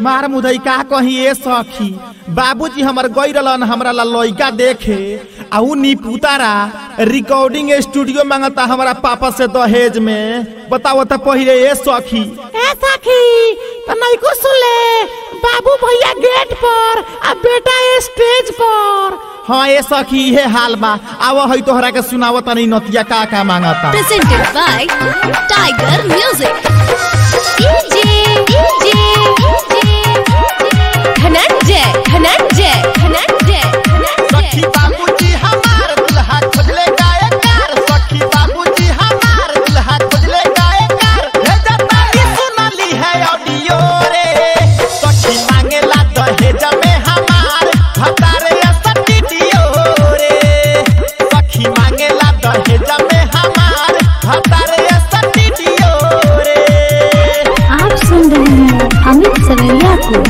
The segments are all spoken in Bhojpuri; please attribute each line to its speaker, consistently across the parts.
Speaker 1: मार मुदई का कही ए सखी बाबूजी हमर गई रहलन हमरा ला लइका देखे आ उ निपुतारा रिकॉर्डिंग स्टूडियो मांगता हमरा पापा से दहेज में बताओ त पहिले ए सखी
Speaker 2: ए सखी तो नहीं को सुन ले बाबू भैया गेट पर आ बेटा स्टेज पर
Speaker 1: हाँ ए सखी इहे हाल बा आव है तोहरा के सुनावत नहीं नतिया का का मांगता
Speaker 3: presented by Tiger Music. DJ, DJ, Dhananjay, Dhananjay, Dhananjay,
Speaker 1: सखी
Speaker 3: Dhananjay.
Speaker 1: बाबूजी हमार दुल्हा खोजले गायकार सखी बाबूजी हमार दुल्हा खोजले गायकार हे जताई सुनली है ऑडियो रे सखी मांगेला दहेज में हमार भतारे स्टूडियो रे सखी मांगेला दहेज में हमार भतारे स्टूडियो रे
Speaker 4: आप सुन रहे हैं अमित सवैया को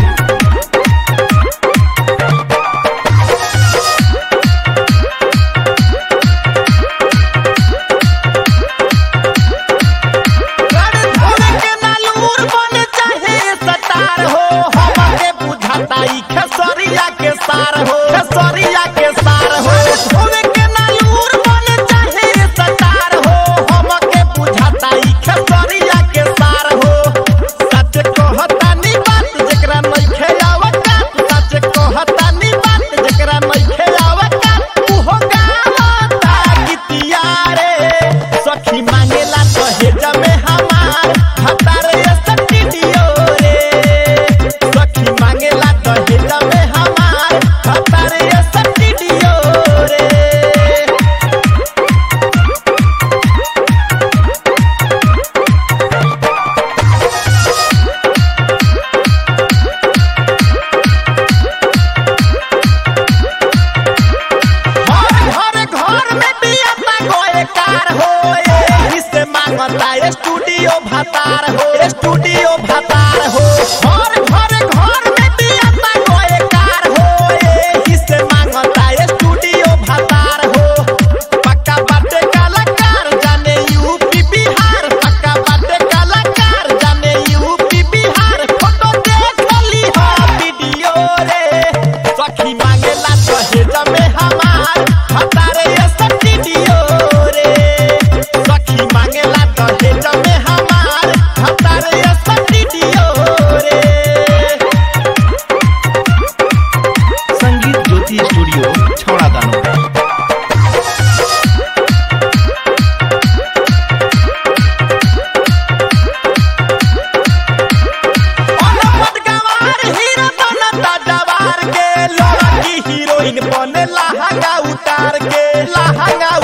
Speaker 1: धोरे के नालूर बन चाहे सतार हो हमके बुझाता ई खेसरिया के सार हो खेसरिया के सार हो धोरे के नालूर बन चाहे सतार हो हमके बुझाता ई खेसरिया के सार हो सच कहता नी बात जेकरा नइखे आवता सच कहता नी बात जेकरा नइखे आवता उहो गावता गीतिया रे सखी मांगेला दहेज में हमार भतारे स्टूडियो रे सखी मांगेला दहेज में हमार भतारे स्टूडियो रे हर घर घर में बियाता गोए कार हो एही से मांगता स्टूडियो भतार हो स्टूडियो भतार हो हर घर घर में बियाता गोए कार हो एही से मांगता स्टूडियो भतार हो पक्का बाटे कलाकार जाने यूपी बिहार पक्का बाटे कलाकार जाने यूपी बिहार फोटो देख ली हो वीडियो रे सखी मांगेला दहेज में हमार भतारे स्टूडियो रे सखी मांगेला दहेज में हमार भतारे स्टूडियो रे
Speaker 5: संगीत ज्योति स्टूडियो छौड़ा दानो
Speaker 1: अनपढ़ गंवार हीरो बनता जवार के लड़की हीरोइन बने लहंगा उतार के लहंगा